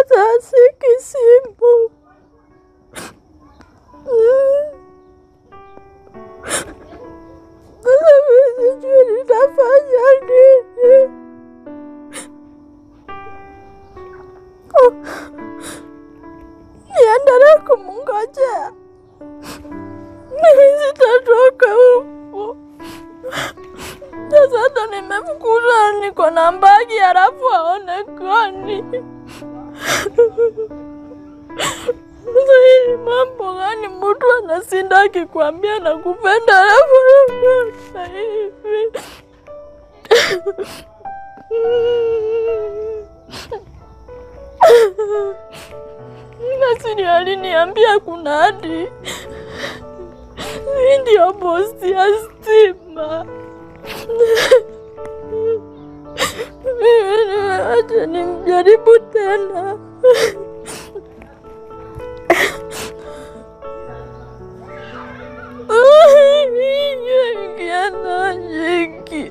hata asiki simu. Sasa mimi sijui nitafanya nini. Oh, Niendelee kumngojea? Mimi sitatoka huko. Sasa hata nimefukuzwa, niko na mbagi halafu haonekani. Sasa hii mambo gani? Mtu anasinda akikwambia nakupenda halafu anafanya hivi. Nasiri aliniambia kuna hadi hii ndio posti ya stima. Mimi nimeacha nimjaribu tena. Ingiana nyingi.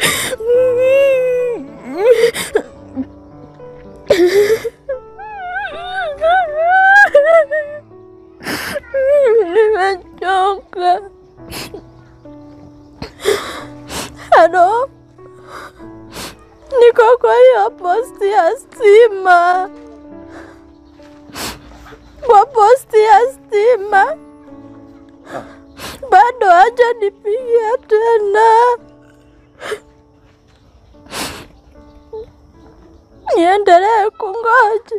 Nimechoka. Halo, niko kwa hiyo posti ya stima, kwa posti ya stima bado haja nipigia tena. Niendelee kungoja?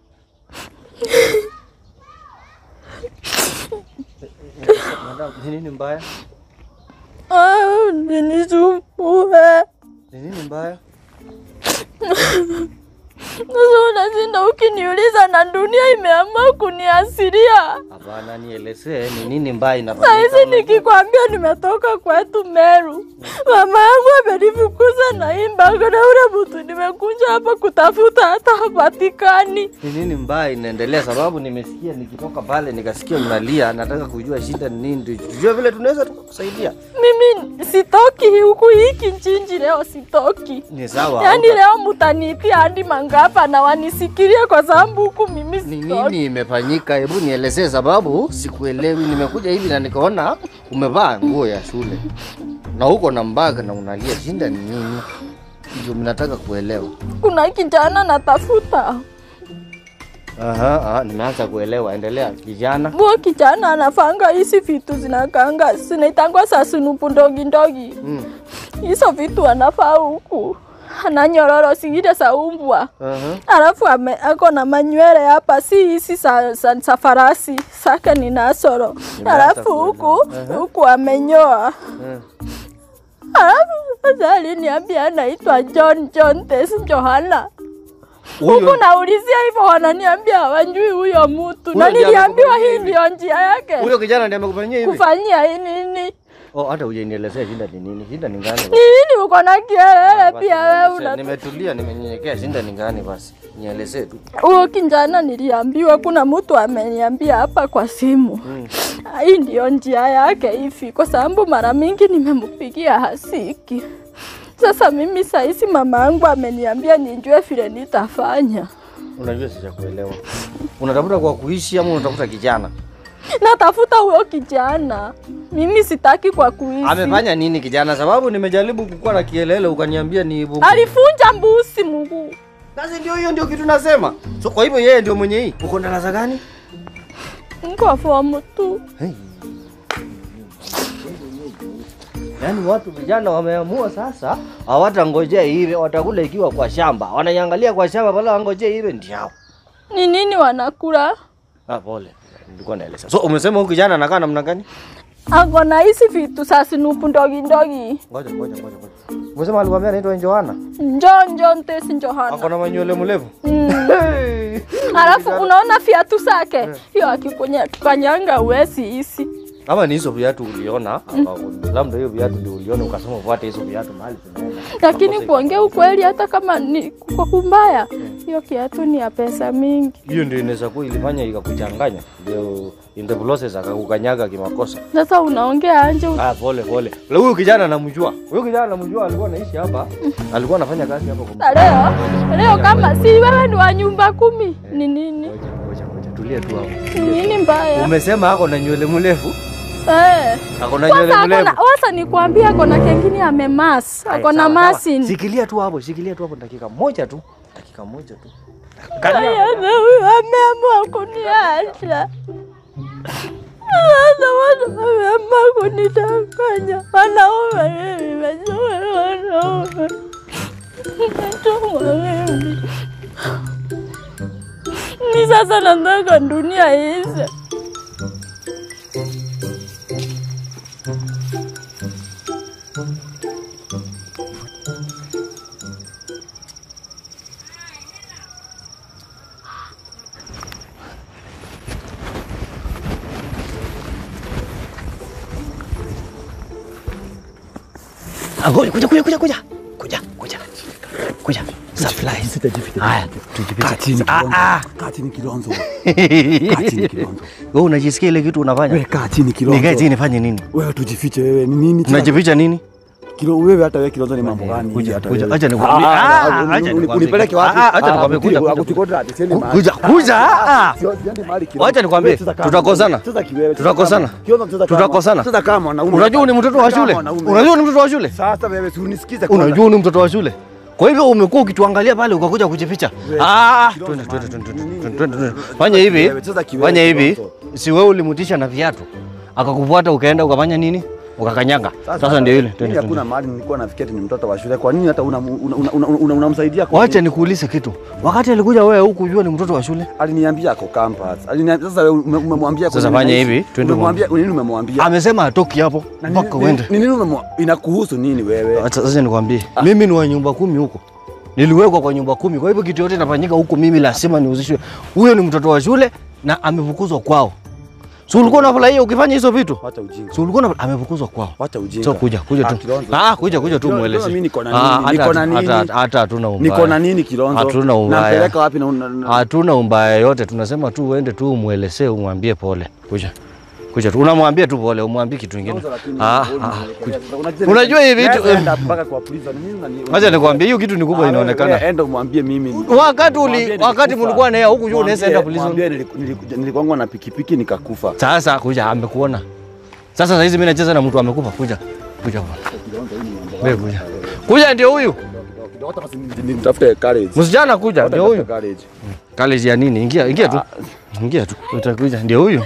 Madam, ni nini mbaya? Ah, Usinisumbue. Ni nini mbaya? Sasa unashinda ukiniuliza na dunia imeamua kuniasiria. Hapana, nielezee ni nini mbaya Saa inafanyika. hizi nikikwambia nimetoka kwetu Meru, mama yangu amenifukuza na hii mbago na ule mtu nimekuja hapa kutafuta hata hapatikani. Ni nini mbaya inaendelea? Sababu nimesikia nikitoka pale nikasikia mnalia, nataka kujua shida ni nini, ndio tujue vile tunaweza tukakusaidia. Mimi sitoki huku hii kijiji leo, sitoki. Ni sawa. Yaani hauta- leo mtaniitia hadi mangapa na wanisikirie kwa sababu huku mimi Ni sitoki. nini imefanyika? Hebu nielezee, sababu sikuelewi. Nimekuja hivi na nikaona umevaa nguo ya shule na uko na mbaga na unalia, shinda ni nini? Ndio mnataka kuelewa. Kuna kijana natafuta, Aha, aha, nimeanza kuelewa. Endelea kijana. huo kijana anafanga hizi vitu zinakanga zinaitangwa sasunupu ndogi ndogi, Mm. hizo vitu anafaa huku ana nyororo zingine za umbwa Aha. alafu ame, ako na manywele hapa, si hizi za, za, za farasi sake ni nasoro, Nimeanza alafu huku kuelewa. Aha. huku amenyoa Eh. Alafu sasa aliniambia anaitwa John John Tes Johana. Huku Huyo naulizia hivyo, wananiambia hawajui huyo mtu, na Huyo ndiye niliambiwa amekufanyia hii hivi? ndio njia yake huyo kijana ndiye amekufanyia hivi? kufanyia hii nini. Oh, hata hujanielezea shida ni nini? Shida ni gani? Ni nini uko na kielele Basi pia wewe nielezee. una Nimetulia, nimenyenyekea. Shida ni gani basi? Nielezee tu. huo kijana niliambiwa, kuna mtu ameniambia hapa kwa simu Mm. hii ndio njia yake hivi, kwa sababu mara mingi nimempigia hasiki. Sasa mimi saizi mama yangu ameniambia nijue vile nitafanya. Unajua sijakuelewa. Unatafuta kwa kuishi ama unatafuta kijana? Natafuta huyo kijana, mimi sitaki kwa kuishi. Amefanya nini kijana? Sababu nimejaribu kukuwa na kielele ukaniambia ni bungu. Alifunja mbuzi mguu. Basi ndio hiyo ndio kitu nasema. So kwa hivyo yeye ndio mwenye hii. Uko darasa gani? Niko fomu tu. Hey. Yaani watu vijana wameamua sasa hawatangojea iwe, watakula ikiwa kwa shamba. Wanaiangalia kwa shamba pale wangojea iwe ndio. Ni nini wanakula? Ah, pole. Nilikuwa naeleza. So umesema huyu kijana anakaa namna gani? Ako na hizi vitu za sinupu ndogi ndogi. Ngoja ngoja ngoja ngoja. Umesema alikwambia anaitwa Johanna? John John Tesi Ako Johana. na manywele mrefu. Mm. Hey. Alafu unaona viatu zake hiyo, akikunya tukanyanga uwezi hisi Ama ni hizo viatu uliona, akaku- labda hiyo viatu ndio uliona ukasema ufuate hizo viatu mahali tunaenda. Lakini Makosa kuongea ukweli, hata kama ni kwa kumbaya, hiyo kiatu ni ya pesa mingi. hiyo ndio inaweza kuwa ilifanya ikakuchanganya, ndio in the process akakukanyaga kimakosa. Sasa unaongea anje, Ah, pole pole. Na huyu kijana namjua, huyu kijana namjua, alikuwa anaishi hapa, alikuwa anafanya kazi hapa kwa Na leo leo, kama si wewe ni wa nyumba kumi, ni nini Ngoja, ngoja, ngoja, tulia tu hapo. ni nini mbaya? Umesema ako na nywele mrefu, Eh. ako na nywele Kwanza mrefu. akona wasa nikwambia akona kengine amemas, Haya, akona sawa, sawa. masin. Shikilia tu hapo, shikilia tu hapo dakika moja tu. Dakika moja tu. Haya, na huyu ameamua kuniacha. Sasa watu wameamua kunitanganya. Wanaume mimi, wajue wanaume. Nimetumwa mimi. Ni sasa nataka dunia iishe. Ah, ngoja, kuja kuja kuja kuja. Kuja, kuja. Kuja. Surprise. Haya, tujipiche. chini Ah, Kilonzo. ah. Kaa chini Kilonzo. Kaa chini Kilonzo. Wewe unajisikia ile kitu unafanya? Wewe kaa chini Kilonzo. Nikae chini nifanye nini? Wewe tujifiche wewe ni nini? Unajificha nini? Kilo wewe hata wewe Kilonzo ni mambo gani? Kuja, hata kuja, wewe? acha nikwambie. Ah, Ah, ah, acha uni- nikwambie. Unipeleke wapi? Ah, acha nikwambie, kuja, kuja, kuja. Akuchukua hadi siendi mahali. Kuja, kuja. ah, ah. Sio- siendi mahali Kilonzo. Wacha nikwambie, Wewe cheza kama- tutakosana. cheza kiwewe, cheza Tutakosana. kama- Kilonzo cheza kama- Tutakosana. Cheza kama mwanaume. Unajua ni mtoto wa Cheza kama shule? mwanaume. Unajua ni mtoto wa shule? Sasa wewe si unisikize kwanza. Unajua ni mtoto wa shule? Kwa hivyo umekuwa ukituangalia pale ukakuja kujificha. Wewe, Ah, kidogo twende twende twende nini? twende, twende, twende. Fanya hivi. Wewe, cheza kiwewe, Fanya hivi. Kilonzo. Si wewe ulimutisha na viatu. Akakufuata ukaenda ukafanya nini? Ukakanyaga. Sasa ndio ile. Mimi Twende. hakuna twende. mahali nilikuwa nafikiri ni mtoto wa shule. Kwa nini hata unamsaidia una, una, una, una, unamsaidia kwa Wacha nikuulize kitu. Wakati alikuja wewe huku jua ni mtoto wa shule. aliniambia ako campus. Aliniambia sasa wewe ume- umemwambia kwa Sasa nini fanya naishi? hivi, twende Umemwambia nini umemwambia? Amesema atoki hapo Na nini- mpaka nini- uende. Ni nini umemwa- inakuhusu nini wewe? Acha Sasa nikwambie, mimi ni wa nyumba kumi huko, niliwekwa kwa nyumba kumi. Kwa hivyo kitu yote inafanyika huko, mimi lazima nihusishwe. Huyo ni mtoto wa shule na amefukuzwa kwao. Si ulikuwa unafurahia ukifanya hizo vitu? Wacha ujinga. Si ulikuwa unafurahia- amefukuzwa kwao. Wacha ujinga. So kuja kuja Ah, tu. Kilonzo. Ah, kuja kuja tu Kilonzo, mueleze. mimi niko na Ah, nini? hata- Niko na nini? hata- Hata hatuna umbaya. Niko na nini Kilonzo? Hatuna ubaya. Nampeleka wapi na una- na- Hatuna umbaya yote, tunasema tu uende tu umwelezee, umwambie pole. Kuja. Kuja tu. Unamwambia tu pole, umwambie kitu kingine. Kilonzo, lakini Ah, wewe ah, unanielekea. kuja. Sasa unajua- Unajua hivi vitu- Naweza enda mpaka kwa polisi. Ni nini unani- Acha nikwambie hiyo kitu ni kubwa Ah, wewe- inaonekana. wewe Enda umwambie mimi. Wakati uli- Mwambie wakati nilikufa. mlikuwa na yeye huku juu unaweza enda Mwambie- polisi. mwambie niliku- niliku- Nilikuwa na pikipiki nikakufa. Sasa kuja amekuona. Sasa saa hizi mimi nacheza na mtu amekufa. Kuja. Kuja bwana. Wewe kuja. Kuja ndio huyu. Hata basi ni- nitafute courage. Msichana kuja Hata ndio huyu. nitafute courage. College ya nini? Ingia, ingia tu. Ingia tu. Utakuja ndio huyu.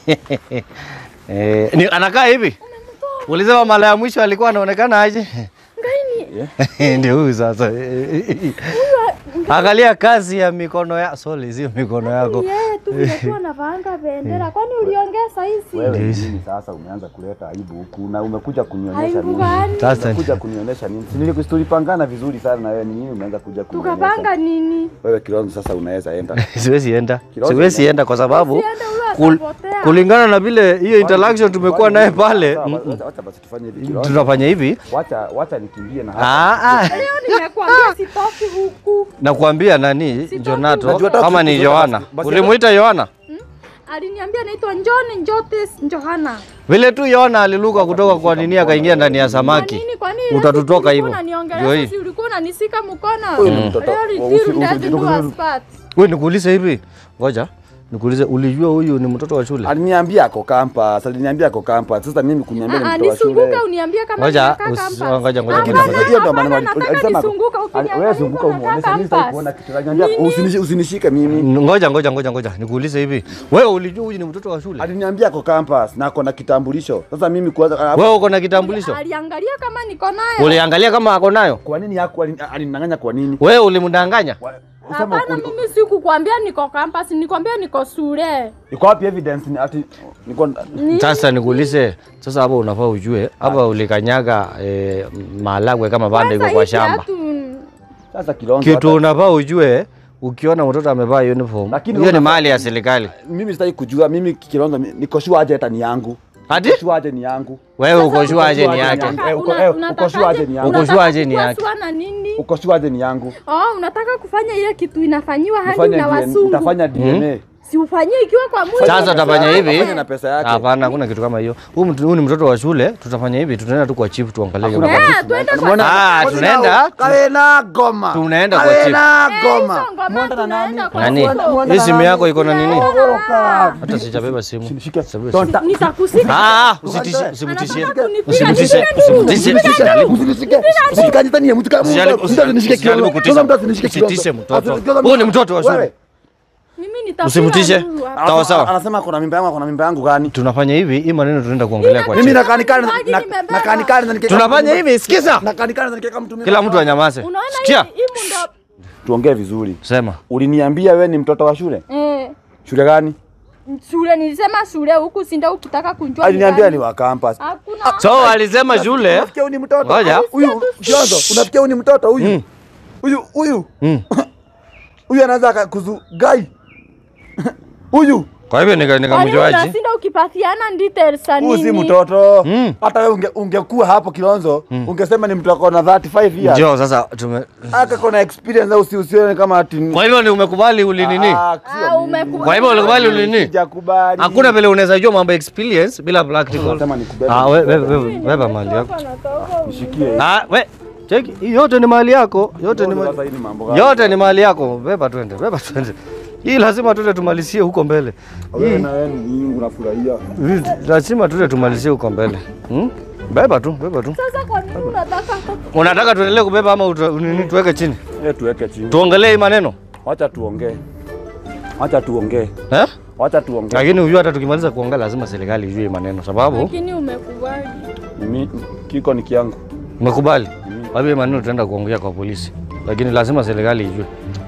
Eh, ni anakaa hivi. Ulisema mara ya mwisho alikuwa anaonekana aje? Ndio huyu sasa. Angalia kazi ya mikono ya sorry, sio mikono yako. Yeye tu vile tu anavaanga bendera. Kwani uliongea saizi? Wewe Ndio ni hizi. nini sasa umeanza kuleta aibu huku na umekuja kunionyesha Aibu nini? gani? Sasa Umekuja kunionyesha nini? Si nilikuwa tulipangana vizuri sana na wewe ni nini umeanza kuja kunionyesha? Tukapanga nini? Wewe Kilonzo sasa unaweza enda. siwezi enda. Kilonzo Siwezi enda kwa sababu Usiende ule kul, atapotea. kulingana na vile hiyo interaction tumekuwa naye pale, Sawa, mm, Wacha wacha basi tufanye hivi Kilonzo. tunafanya hivi. Wacha wacha nikimbie na Ah, ah. Leo nimekuambia sitoki huku. Nakwambia nani Jonato Najua hata kama ni usiku- Johanna. basi- basi- Ulimuita Johanna? Aliniambia naitwa John Njotes Johana. Vile tu Yohana aliluka kutoka kwa nini akaingia ndani ya Kwa samaki. nini? Kwa nini? Utatutoka Ulikuwa hivyo. unaniongelea Ndio hii. sasa, ulikuwa unanisika mkono. Huyu ni mtoto. Leo Usi- litiru usi- ndati usi- ndio usi- aspat. Wewe nikuulize hivi. Ngoja. Nikuulize ulijua huyu ni mtoto wa shule? Aliniambia ako campus, aliniambia ako campus. Sasa mimi kuniambia ni Ah, mtoto wa shule. nisunguke uniambie kama Ngoja, nimekaa usi- campus. ngoja, ngoja, Hapana, ngoja. Hiyo ndo maana hapana, nataka alisema nisunguke ali- ukiniangalia wewe zunguka niko nakaa umuoneshe mimi sitaki campus. kuona kitu. Aliniambia Nini? usinishi- usinishike mimi. Ngoja ngoja ngoja ngoja. Nikuulize hivi. Wewe ulijua huyu ni mtoto wa shule? Aliniambia ako campus na ako na kitambulisho. Sasa mimi kwanza Wewe uko na kitambulisho? Aliangalia kama niko nayo. Uliangalia kama ako nayo? kwa nini yako alinang'anya kwa nini? Wewe ulimdanganya? Wa- usema Hapana, ukweli. mimi sikukwambia niko campus, nikwambia niko shule. Iko wapi evidence ni ati niko Sasa nikuulize, sasa hapo unafaa ujue hapa ulikanyaga eh, maharagwe kama bado iko Kwanza kwa hii shamba. kiatu, sasa Kilonzo. Kitu hata- unafaa ujue ukiona mtoto amevaa uniform, Lakini hiyo ni unafaa- mali ya serikali. Mimi sitaki kujua mimi Kilonzo mi- niko sure aje hata ni yangu. Ati? Uko sure aje ni yangu? Wewe uko sure aje ni Sure yake? Eh, uko- eh, uko sure aje ni yangu? Uko sure aje ni yake? Unataka na nini? Uko sure aje ni yangu? Oh, unataka kufanya ile kitu inafanyiwa hadi Nifanye na DNA wasungu. Nitafanya DNA. Si ufanyie ikiwa kwa mwili. Sasa utafanya hivi? Fanya na pesa yake. Hapana, hakuna kitu kama hiyo. Huyu mtu- huyu ni mtoto wa shule, tutafanya hivi, tutaenda tu kwa chief tuangalie. Hakuna kama- Eh, twende kwa Umeona? Ah, Kawe tunaenda- na- Kawe na goma. Tunaenda kwa Kawe chief. na Eh, goma. hizo ngoma Mwenda na nani? tunaenda kwa Nani? chief. Mwenda Hii na simu nani? yako iko na nini? Oroka. Hata sijabeba simu. Sinishike. Sijabeba Don't simu. ta- Nitakusika. Ah, usitishie, usimtishie. Anataka kunipiga. Usimtishie, Nini? usimtishie. Usijaribu. Usinishike. Usikanitanie, mtu kama- Usijaribu- mtu asinishike usijaribu kiuno. kutisha. Kwanza mtu asinishike kiuno. Usitishe mtoto. Kwanza- Huyu ni mtoto wa shule. Wewe. Mimi nitapiga Usimtishe. nduru hapa. Sawa, sawa. Anasema kuna mimba yangu, kuna mimba yangu gani? Tunafanya hivi, hii maneno tunaenda kuongelea kwa Mimi chief. nakanikana Maji na nimebeba. nakanikana na nikeka. Tunafanya hivi, sikiza. Nakanikana na nikeka mtu mimba. Kila mtu anyamaze. Unaona Sikia. hii hii mundo. Tuongee vizuri. Sema. Uliniambia wewe ni mtoto wa shule? Eh, Shule gani? shule nilisema shule huku sinda ukitaka kunjua. Aliniambia gani. ni wa campus. So Hakuna. alisema shule. Unafikia huyu ni mtoto? Ngoja. Huyu Kionzo, unafikia huyu ni mtoto huyu? Huyu huyu Mm. huyu anaweza akakuzu gai. Huyu Kwa hivyo nika- Kwa nini nikamjuaje? unashinda ukipatiana details za huyu si nini? mtoto. Mm. Hata wewe unge, ungekuwa hapo Kilonzo, ungesema ni mtu ako na 35 years. Njoo sasa tume Aka kona experience au si usione kama ati Kwa hivyo ni umekubali ulinini? Ah, sio Ah, mimi. umekubali. Kwa hivyo ulikubali ulinini? Sijakubali. Hakuna vile unaweza jua mambo ya experience bila practical. Unasema nikubebe. Ah, wewe wewe beba mali yako. Nishikie. Ah, we cheki, hii yote ni mali yako. Yote ni Sasa mali. hii ni mambo gani? Yote ni mali yako. Beba twende, beba twende. Hii lazima tuende tumalizie huko mbele. Wewe na wewe ni unafurahia. Hii lazima tuende tumalizie huko mbele. Hmm? Beba tu, beba tu. Sasa kwa nini unataka Unataka tuendelee kubeba ama uta- nini tuweke chini? Eh, tuweke chini. Tuongelee hii maneno. Wacha tuongee. Wacha tuongee. Eh? Wacha tuongee. Lakini ujue hata tukimaliza kuongea lazima serikali ijue hii maneno sababu lakini umekubali? Mimi kiko ni kiangu. umekubali. Kwa hivyo hii maneno tutaenda kuongea kwa polisi. Lakini lazima serikali ijue.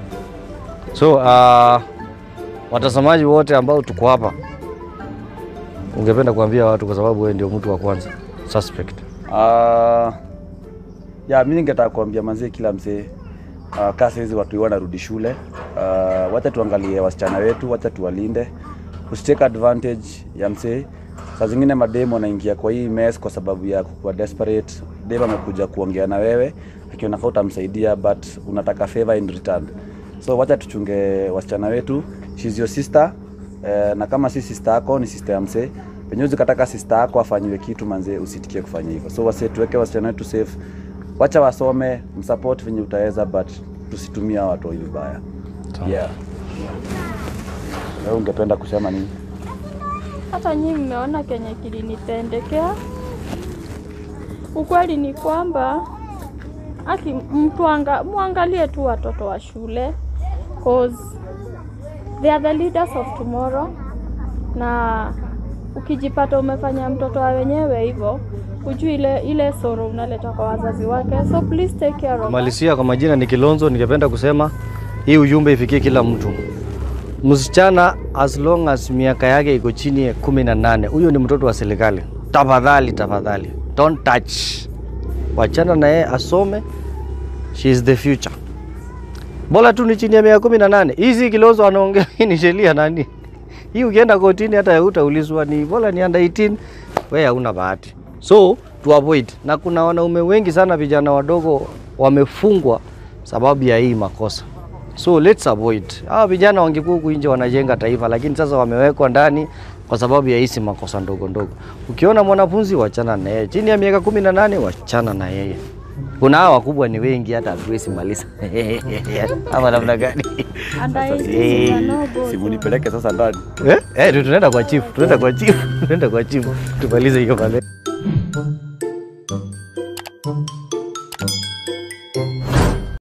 So, uh, watazamaji wote ambao tuko hapa ungependa kuambia watu kwa sababu wewe ndio mtu wa kwanza suspect. Ah, ya mimi ningetaka kuambia manzee kila mzee uh, kaa hizi watu wanarudi shule uh, wacha tuangalie wasichana wetu, wacha tuwalinde, usitake advantage ya mzee. Saa zingine mademo anaingia kwa hii mess kwa sababu ya kuwa desperate. Demo amekuja kuongea na wewe akiona kama utamsaidia but unataka favor in return. So wacha tuchunge wasichana wetu, she's your sister eh, na kama si sister yako ni sister ya mzee penye ukataka sister yako afanyiwe kitu manze, usitikie kufanya hivyo. So wase tuweke wasichana wetu safe, wacha wasome, msupport venye utaweza, but tusitumie hawa watu vibaya. Yeah. Wewe ungependa kusema nini? Hata nyinyi mmeona kenye kilinitendekea. Ukweli ni kwamba aki mtu anga, muangalie tu watoto wa shule cause they are the leaders of tomorrow, na ukijipata umefanya mtoto wa wenyewe hivyo, ujui ile ile soro unaleta kwa wazazi wake, so please take care of Malisia kwa majina ni Kilonzo, ningependa kusema hii ujumbe ifikie kila mtu. Msichana as long as miaka yake iko chini ya kumi na nane, huyo ni mtoto wa serikali. Tafadhali, tafadhali, don't touch. Wachana na yeye asome, she is the future. Bora tu ni chini ya miaka kumi na nane. Hizi Kilonzo anaongea hii ni sheria nani? Hii ukienda kotini hata hutaulizwa ni bora ni under 18, wewe hauna bahati. So to avoid, na kuna wanaume wengi sana vijana wadogo wamefungwa sababu ya hii makosa. So let's avoid. Hawa vijana wangekuwa huku nje wanajenga taifa, lakini sasa wamewekwa ndani kwa sababu ya hizi makosa ndogo ndogo. Ukiona mwanafunzi wachana na yeye, chini ya miaka kumi na nane wachana na yeye. Kuna hawa wakubwa ni wengi, hata hatuwezi maliza ama namna gani? And I Eh, see no go. Simu nipeleke sasa ndani. Eh, eh, tunaenda kwa chief, tunaenda kwa chief, tunaenda kwa chief tumalize hiyo maneno.